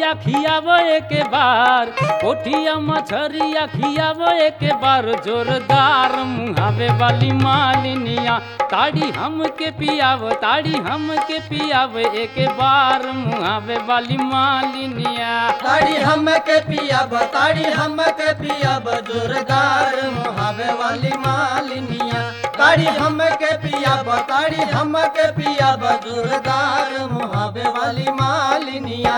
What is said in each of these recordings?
कौआ खियावो एक बार कोठिया मछरिया खियावो एक बार जोरदार मुहावे वाली मालिनिया ताड़ी हमके पियाव ताड़ी हमके पियाव एक बार मुहावे वाली मालिनिया ताड़ी हमके पिया ताड़ी हमके पिया जोरदार मुहावे वाली मालिनिया ताड़ी हमके पिया ताड़ी हमके पिया जोरदार मुहावे वाली मालिनिया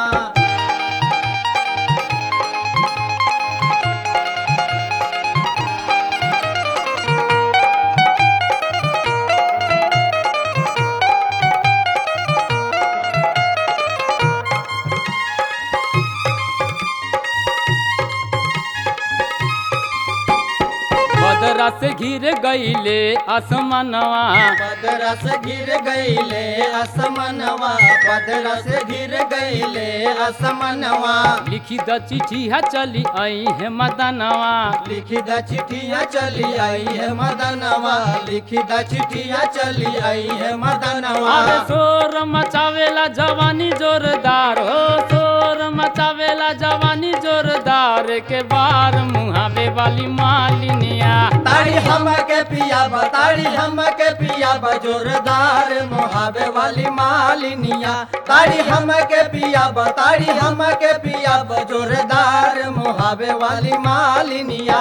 बदरा से घिर गईले आसमानवा पदरा से गिर गईले असमनवा पदरा से गिर गईले असमनवा लिखी द चिठिया चली आई है मदनवा लिखी द चिट्ठिया चली आई है मदनवा लिखी द चिट्ठिया चली आई है मदनवा अरे शोर मचावेला जवानी जोरदार हो शोर मचावेला जवानी जोरदार के बार मुहावे वाली मालिनिया ताड़ी हमके पिया ताड़ी हमके पिया जोरदार मोहाबे वाली मालिनिया ताड़ी हमके पिया ताड़ी हमके पिया जोरदार मोहाबे वाली मालिनिया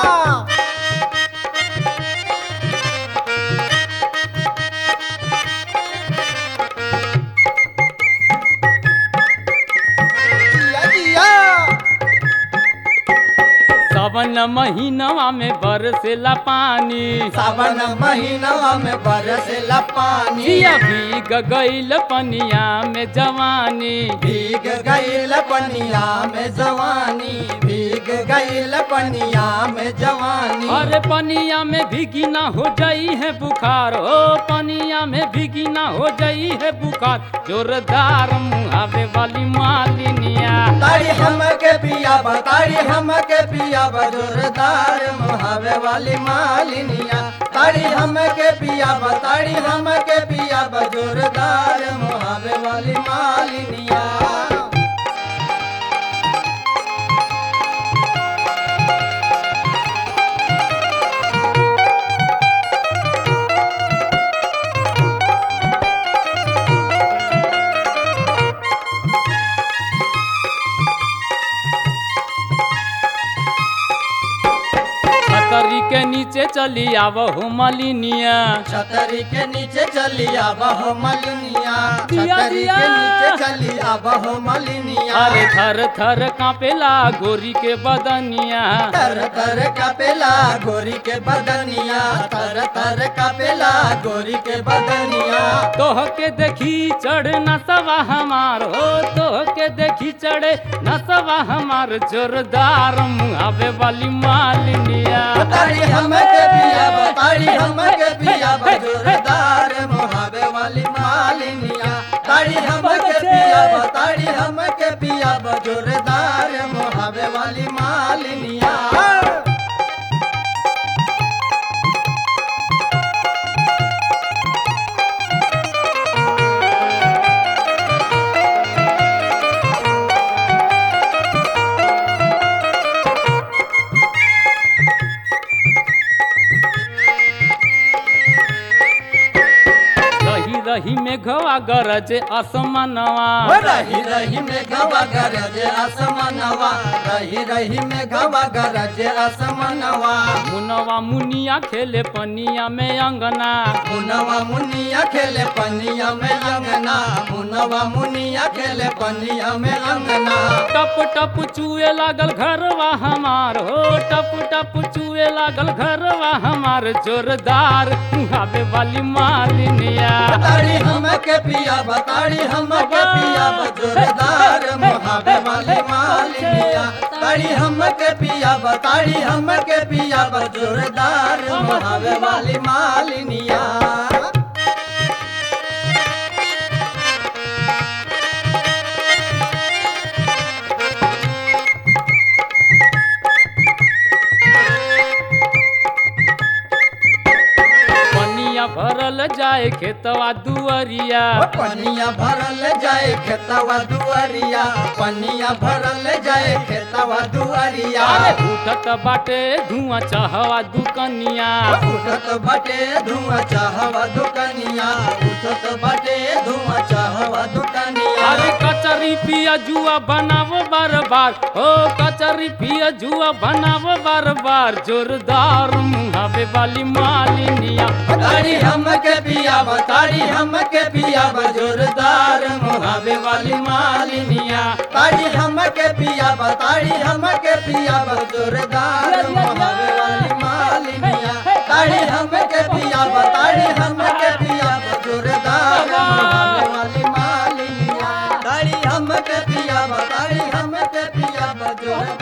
जिया जिया सावन महीनवा में बरसेला पानी सावन महीनवा में बरसेला पानी जिया भीग गईल पनिया में जवानी भीग गईल पनिया में जवानी भीग गईल पनिया में जवानी अरे पनिया में भीगी ना हो जाई है बुखार ओ पनिया में भीगी ना हो जाई है बुखार जोरदार मुहावे वाली मालिनिया ताड़ी हमके पिया ताड़ी हमके पिया जोरदार मुहावे वाली मालिनिया ताड़ी हमके पिया ताड़ी हमके पिया जोरदार मुहावे वाली मालिनिया छतरी के नीचे चली आवो मलिनिया छतरी के नीचे चली आबहो मलिनिया दिया, छतरी दिया। के नीचे चली आबहो मलिनिया अरे थर थर कापेला गोरी के बदनिया तर तर कपेला गोरी के बदनिया तर तर कपेला गोरी के बदनिया तोह के देखी चढ़ नसवा हमार हो तोह के देखी चढ़े नसवा हमार जोरदार मुहावे वाली मालिनिया ताड़ी हमके पिया ताड़ी हमके पिया जोरदार मोहाबे वाली मालिनिया ताड़ी हमके पिया ताड़ी हमके पिया जोरदार मोहाबे वाली मालिनिया रही रही में घवा गरज आसमानवा रही रही में गवा गरज असमनवा रही रही में गवा गरज असमनवा मुनवा मुनिया खेले पनिया में अंगना मुनवा मुनिया खेले पनिया में अंगना मुनवा मुनिया खेले पनिया में अंगना टप टप चुए लागल घरवा हमार हो टप टप चुए लागल घरवा हमार जोरदार मुहावे वाली मालिनिया बताड़ी हमके पिया बताड़ी हमके पिया जोरदार मुहाबे वाली मालिनिया ताड़ी हमके पिया बताड़ी हमके पिया जोरदार मुहाबे वाली मालिनिया पनिया भरल जाए खेतवा दुअरिया पनिया भरल जाए खेतवा दुआरिया पनिया भरल जाए खेतवा दुआरिया अरे उठत बाटे धुआं चहवा दुकनिया उठत बटे धुआं चाहवा दुकनिया उठत बटे धुआं चाहवा दुकनिया अरे कचरी पिया जुआ बनाव बार बार ओ कचरी पिया जुआ बनाव बार बार जोरदार मुहावे वाली मालिनिया ताड़ी हमके पिया ताड़ी हमके पिया जोरदार मुहावे वाली मालिनिया ताड़ी हमके पिया ताड़ी हमके पिया जोरदार मुहावे वाली मालिनिया ताड़ी हमके पिया ताड़ी हमके पिया जोरदार मुहावे वाली मालिनिया ताड़ी हमके पिया ताड़ी हमके पिया जोरदार